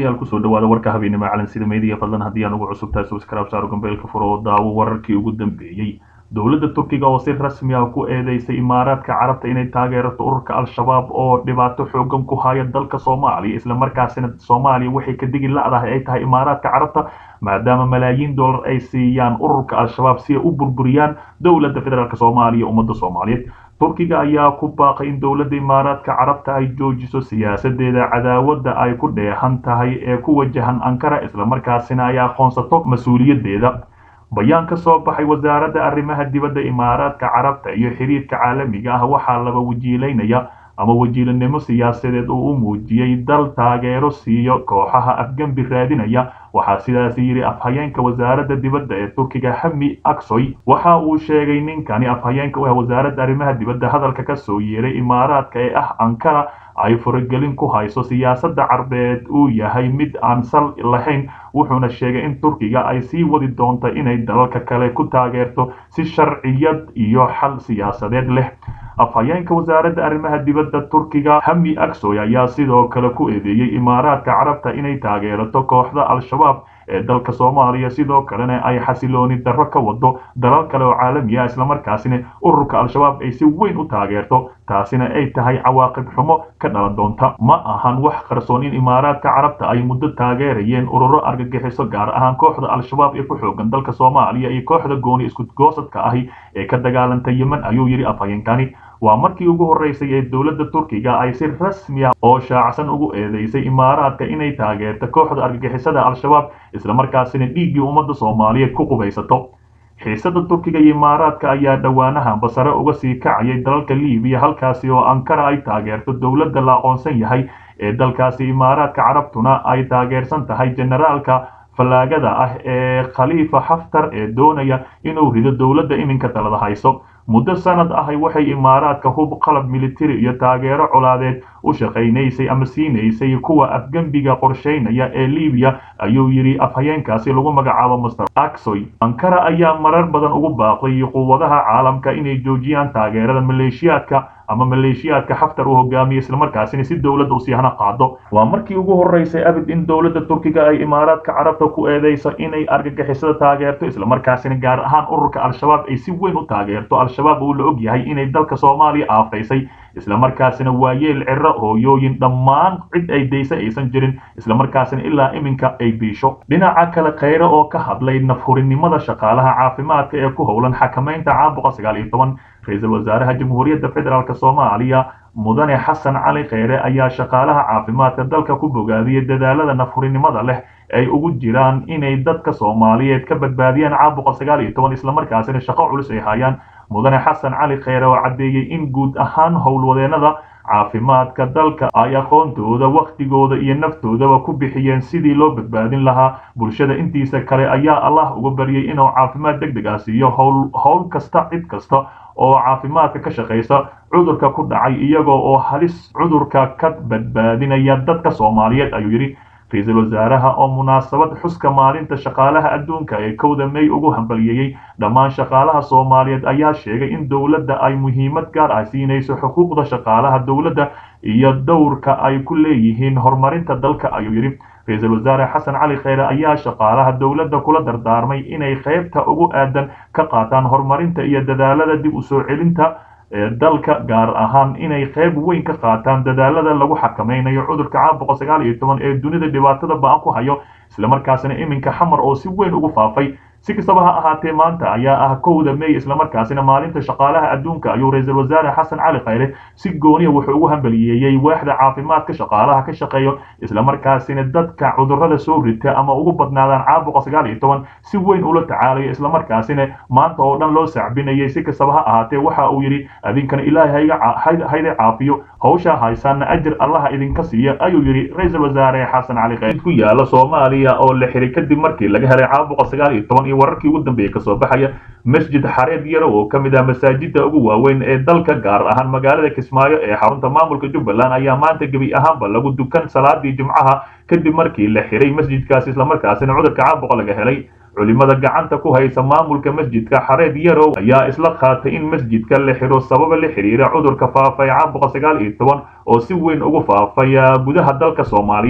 daawadayaal kusoo dhawaada warka habeenimo calansida meediya fadlan haddii aan ugu cusub tahay subscribe saaro gambeelka furo oo daawo wararkii ugu dambeeyey dowladda turkiga oo si rasmi ah ku eedeysay imaaraadka carabta inay taageerato ururka al-shabaab oo dhibaato xoogan ku haya dalka soomaaliya islamarkaasina soomaaliya waxay ka digi la-dahay ay tahay imaaraadka carabta maadaama malaayiin dollar ay siiyaan ururka al-shabaab si ay u burburiyaan dowladda federaalk soomaaliya ummadda soomaaliyeed turkiga ayaa ku baaqay in dowladda imaaraadka carabta ay joojiso siyaasadeeda cadaawadda ay ku dheehan tahay ee ku wajahan ankara islamarkaasina ay aqoonsato mas-uuliyadeeda bayaan ka soo baxay wasaaradda arrimaha dibadda imaaraadka carabta iyo xiriirka caalamiga ah waxaa laba wajiilaynaya ama wajiilanimo siyaasadeed uu u muujiyey dal taageero siiyo kooxaha afgembi raadinaya waxaa sidaas yidhi afhayeenka wasaaradda dibadda ee turkiga hami aksoy waxa uu sheegay ninkani afhayeenka u ah wasaaradda arrimaha dibadda hadalka ka soo yeeray imaaraadka ee ah ankara ay faragelin ku hayso siyaasadda carbeed uu yahay mid aan sal lahayn wuxuuna sheegay in turkiga ay sii wadi doonto inay dalalka kale ku taageerto si sharciyad iyo xal siyaasadeed leh afhayeenka wasaaradda arrimaha dibadda turkiga hami aksoy ayaa sidoo kale ku eedeeyey imaaraadka carabta inay taageerato kooxda al-shabaab ee dalka soomaaliya sidoo kalena ay xasilooni darro ka wado dalal kale oo caalami ah islamarkaasina ururka al-shabaab ay si weyn u taageerto taasina ay tahay cawaaqib xumo ka dhalan doonta ma ahan wax qarsoon in imaaraadka carabta ay muddo taageerayeen ururo argagixiso gaar ahaan kooxda al-shabaab ee ku xoogan dalka soomaaliya iyo kooxda gooni iskugoosadka ahi ee ka dagaalanta yemen ayuu yidhi afhayeenkani waa markii ugu horreysay ee dowladda turkiga ay si rasmi ah oo shaacsan ugu eedeysay imaaraadka inay taageerto kooxda argagixisada al-shabaab islamarkaasina dhiiggii ummadda soomaaliyeed ku qubaysato xiisada turkiga iyo imaaraadka ayaa dhowaanahanba sare uga sii kacayay dalalka libiya halkaasi oo ankara ay taageerto dowladda la aqoonsan yahay ee dalkaasi imaaraadka carabtuna ay taageersan tahay generaalka fallaagada ah ee khaliifa xaftar ee doonaya inuu rido dowladda iminka talada hayso muddo sanad ahay waxay imaaraadka hub qalab militari iyo taageero colaadeed u shaqaynaysay ama siinaysay kuwa afgembiga qorshaynaya ee libiya ayuu yidhi afhayeenkaasi lagu magacaabo master aksoy ankara ayaa marar badan ugu baaqday quwadaha caalamka inay joojiyaan taageerada maleeshiyaadka ama maleeshiyaadka xaftar uu hogaamiye islamarkaasina si dowladda u siihna qaado waa markii ugu horreysay abid in dowladda turkiga ay imaaraadka carabta ku eedeyso inay argagixisada taageerto islamarkaasina gaar ahaan ururka al-shabaab ay si weyn u taageerto al-shabaab uu la og yahay inay dalka soomaaliya aafaysay islamarkaasina waayeel ciro hooyooyin dhammaan cid ay daysa aysan jirin islamarkaasina ilaa iminka ay biisho dhinaca kale kheyre oo ka hadlay nafhurinimada shaqaalaha caafimaadka ee ku howlan xakamaynta caabuqa sagaal iyo toban ra-iisul wasaaraha jamhuuriyadda federaalk soomaaliya mudane xasan cali kheyre ayaa shaqaalaha caafimaadka dalka ku bogaadiyay dadaalada nafhurinimada leh ay ugu jiraan inay dadka soomaaliyeed ka badbaadiyaan caabuqa sagaal iyo toban islamarkaasina shaqo culus ay hayaan mudane xasan cali kheyre oo caddeeyey in guud ahaan howlwadeenada caafimaadka dalka ay aqoontooda wakhtigooda iyo naftoodaba ku bixiyeen sidii loo badbaadin lahaa bulshada intiisa kale ayaa allah uga baryay inuu caafimaad deg deg ah siiyo howl howl kasta cid kasta oo caafimaadka ka shaqaysa cudurka ku dhacay iyagoo oo halis cudurka ka badbaadinaya dadka soomaaliyeed ayuu yidhi ra-iisul wasaaraha oo munaasabad xuska maalinta shaqaalaha adduunka ee kowda may ugu hambaliyeeyey dhammaan shaqaalaha soomaaliyeed ayaa sheegay in dowladda ay muhiimad gaar ah siinayso xuquuqda shaqaalaha dowladda iyo dowrka ay ku leeyihiin horumarinta dalka ayuu yidhi ra-iisul wasaare xasan cali kheyre ayaa shaqaalaha dowladda kula dardaarmay inay qaybta ugu aadan ka qaataan horumarinta iyo dadaalada dib u soo celinta dalka gaar ahaan inay qayb weyn ka qaataan dadaalada lagu xakamaynayo cudurka caabuqa sagaal iyo toban ee dunida dhibaatada ba-an ku hayo islamarkaasina iminka xamar oo si weyn ugu faafay si kastaba ha ahaatee maanta ayaa ah kowda may islamarkaasina maalinta shaqaalaha adduunka ayuu ra-iisul wasaare xasan cali kheyre si gooniya wuxuu ugu hambaliyeeyey waaxda caafimaadka shaqaalaha ka shaqeeyo islamarkaasina dadka cudurrada soo rita ama ugu badnaadaan caabuqa sagaal iyo toban si weyn ula tacaalayo islamarkaasina maanta oo dhan loo sacbinayay si kastaba ha ahaatee waxa uu yidhi adinkana ilaahay hayda caafiyo hawshaa haysaana ajir allaha idinka siiya ayuu yidhi ra-iisul wasaare xasan cali kheyre ku yaala soomaaliya oo la xiray kadib markii laga helay caabuqa sagaal iyo toban wararkii ugu dambeeyey kasoo baxaya masjid xareed yaro oo ka mid ah masaajida ugu waaweyn ee dalka gaar ahaan magaalada kismaayo ee xarunta maamulka jubbaland ayaa maanta gebi ahaanba lagu dukan salaadii jimcaha kadib markii la xiray masjidkaasi islamarkaasina cudurka caabuqa laga helay culimada gacanta ku haysa maamulka masjidka xareed yarow ayaa isla qaatay in masjidka la xiro sababa la xiriira cudurka faafay caabuqa sagaal iyo toban oo si weyn ugu faafaya gudaha dalka soomaaliya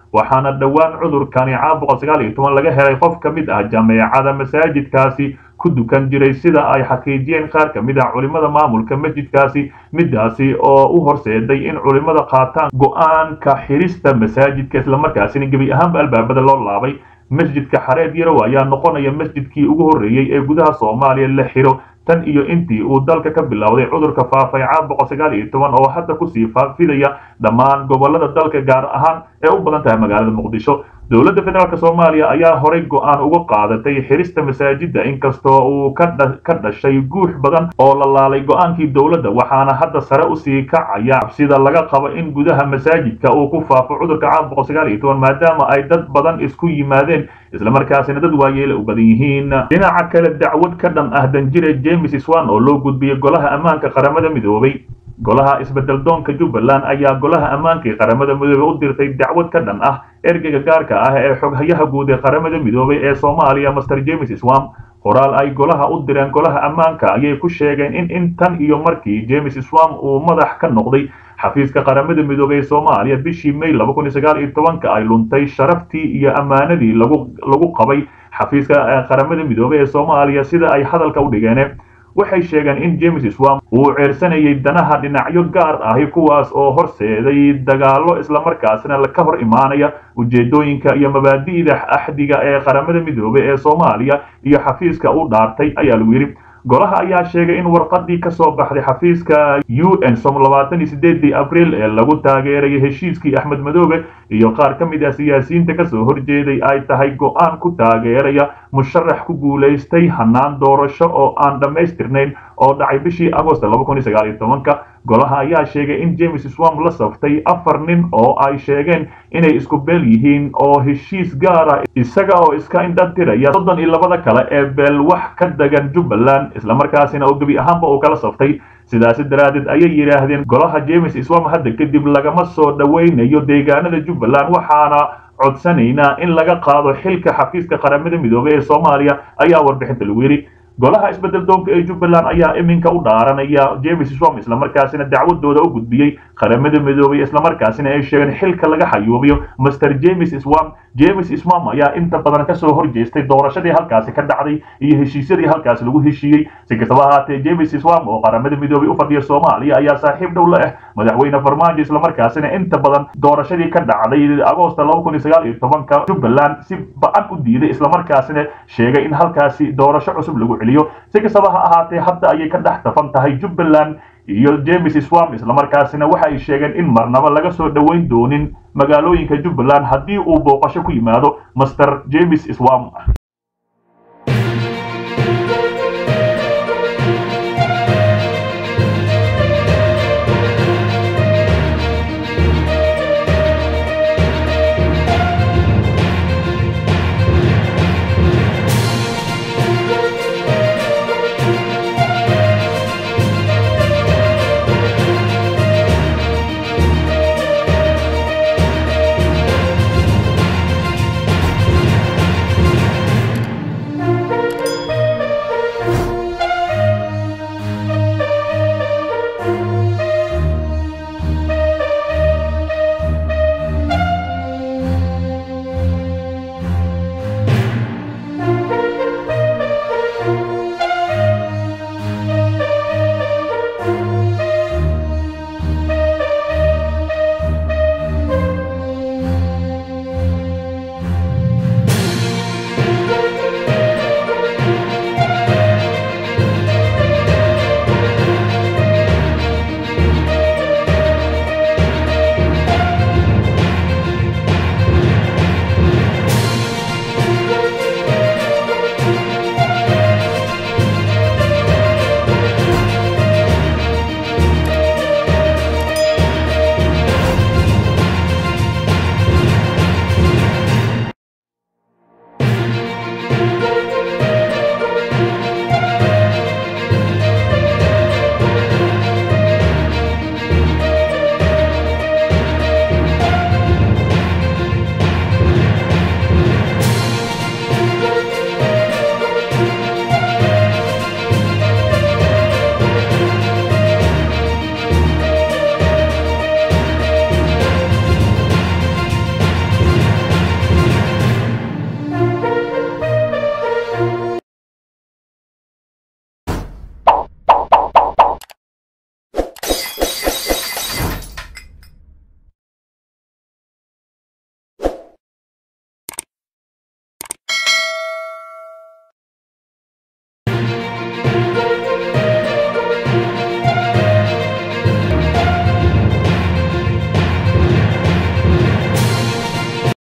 waxaana dhowaan cudurkani caabuqa sagaal iyo toban laga helay qof ka mid ah jameecada masaajidkaasi ku dukan jiray sida ay xaqiijiyeen qaar ka mid ah culimmada maamulka masjidkaasi midaasi oo u horseeday in culimmada qaataan go-aanka xirista masaajidka islamarkaasina gebi ahaanba albaabada loo laabay masjidka xareed yarow ayaa noqonaya masjidkii ugu horreeyey ee gudaha soomaaliya la xiro tan iyo intii uu dalka ka bilowday cudurka faafay caabuqa sagaal iyo toban oo hadda kusii faafidaya dhammaan gobolada dalka gaar ahaan ee u badan tahay magaalada muqdisho dowladda federaalk soomaaliya ayaa horay go-aan uga qaadatay xirista masaajidda inkastoo uu ka dhashay guux badan oo la laalay go-aankii dowladda waxaana hadda sare usii kacaya cabsida laga qabo in gudaha masaajidka uu ku faafo cudurka caabuqa sagaal iyo toban maadaama ay dad badan isku yimaadeen islamarkaasina dad waayeela u badan yihiin dhinaca kale dacwad ka dhan ah danjire james swan oo loo gudbiyey golaha ammaanka qaramada midoobay golaha isbedel doonka jubbaland ayaa golaha ammaanka ee qaramada midoobey u dirtay dacwad ka dhan ah ergeyga gaarka ah ee xoghayaha guud ee qaramada midoobay ee soomaaliya master james swam qoraal ay golaha u direen golaha ammaanka ayay ku sheegeen in intan iyo markii james swam uu madax ka noqday xafiiska qaramada midoobey ee soomaaliya bishii may laba kun iyo sagaal iyo tobanka ay luntay sharaftii iyo ammaanadii lagu lagu qabay xafiiska qaramada midoobey ee soomaaliya sida ay hadalka u dhigeen waxay sheegeen in james swam uu ceersanayay danaha dhinacyo gaar ahi kuwaas oo horseeday dagaallo islamarkaasina ka hor imaanaya ujeedooyinka iyo mabaadi'da axdiga ee qaramada midoobey ee soomaaliya iyo xafiiska u dhaartay ayaa lagu yidhi golaha ayaa sheegay in warqadii ka soo baxday xafiiska u n som labaatan iyo sideedii abriil ee lagu taageerayay heshiiskii axmed madoobe iyo qaar ka mid ah siyaasiyiinta kasoo horjeeday ay tahay go-aan ku taageeraya musharax ku guulaystay hanaan doorasho oo aan dhammaystirnayn oo dhacay bishii agost laba kun iyo sagaal iyo tobanka golaha ayaa sheegay in james swam la saftay afar nin oo ay sheegeen inay isku beel yihiin oo heshiis gaara isaga oo iska indhatiraya soddon iyo labada kale ee beel wax ka degan jubbaland islamarkaasina oo gebi ahaanba uu kala saftay sidaasi daraaddeed ayay yidhaahdeen golaha james swam hadda kadib lagama soo dhowaynayo deegaanada jubbaland waxaana codsanaynaa in laga qaado xilka xafiiska qaramada midoobey ee soomaaliya ayaa warbixinta lagu yidhi golaha isbedel doonka ee jubbaland ayaa iminka u dhaaranaya james swam islamarkaasina dacwadooda u gudbiyey qaramada midoobey islamarkaasina ay sheegeen xilka laga xayuubiyo master james swam james swam ayaa inta badan kasoo horjeestay doorashadii halkaasi ka dhacday iyo heshiisyadii halkaasi lagu heshiiyey si kastaba ahaatee james swam oo qaramada midoobey u fadhiya soomaaliya ayaa saaxiib dhow la ah madaxweyne farmaajo islamarkaasina inta badan doorashadii ka dhacday agoosta laba kun iyo sagaal iyo tobanka jubbaland si ba-an u diiday islamarkaasina sheegay in halkaasi doorasho cusub lagu celiyo si kastaba ha ahaatee hadda ayay ka dhex tafan tahay jubbaland iyo james swam islamarkaasina waxa ay sheegeen in marnaba laga soo dhoweyn doonin magaalooyinka jubbaland haddii uu booqasho ku yimaado master james swam